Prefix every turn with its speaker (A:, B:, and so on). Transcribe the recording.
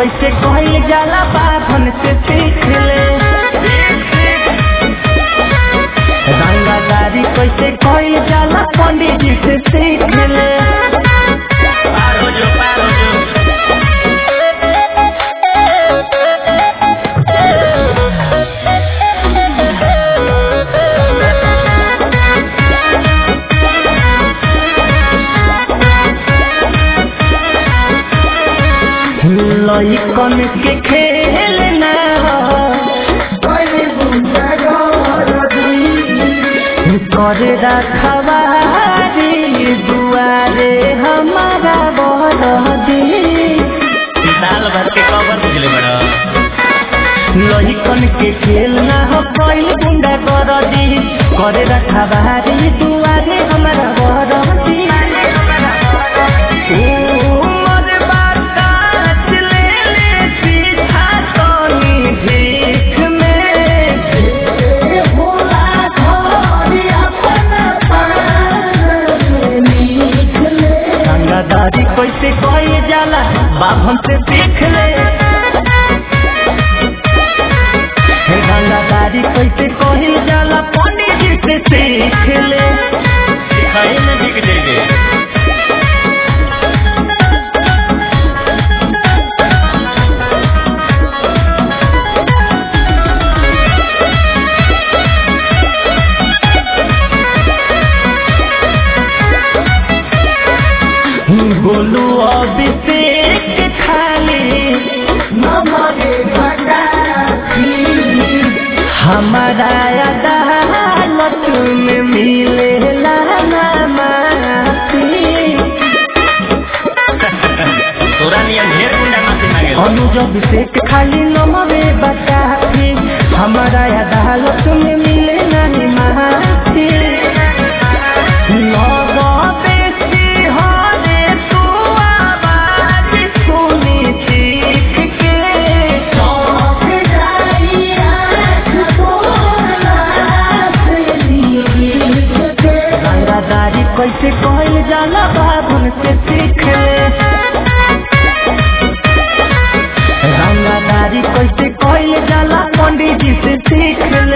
A: कैसे कहल जाला बाभन से सीख ले रंगादारी कैसे कहल जाला पंडित जी से सीख ले
B: पार हो जो पार हो जो
A: लइकन के खेल ना करे रखवारी दुआरे हमारा बरदी
B: साल भर के कवर बुझले बड़ा
A: लइकन के खेल ना हो कैल गुंडा कर दी करे रखवारी दुआरे हमारा बरदी उमर बाकात ले ले पीछा तनी भीख में रंगादारी कैसे कहे जाला बाभन से सीख ले हे रंगादारी कैसे कहे जाला पंडित जी से सीख ले
B: सिखाई में बिक जाएंगे
A: बोलू अभिषेक खाली हमारा अदालत में मिले
B: तोरा नियन ढेर गुंडा माफी मांगे
A: अनुज अभिषेक खाली नमवे बताती हमारा अदालत में मिले नहीं माफी लगबे सिंहरे तू आवाज सुनी चीख के रंगादारी कैसे कहल जाला बाबुन से सीख ले रंगादारी कैसे कहल जाला पंडित जी से सीख ले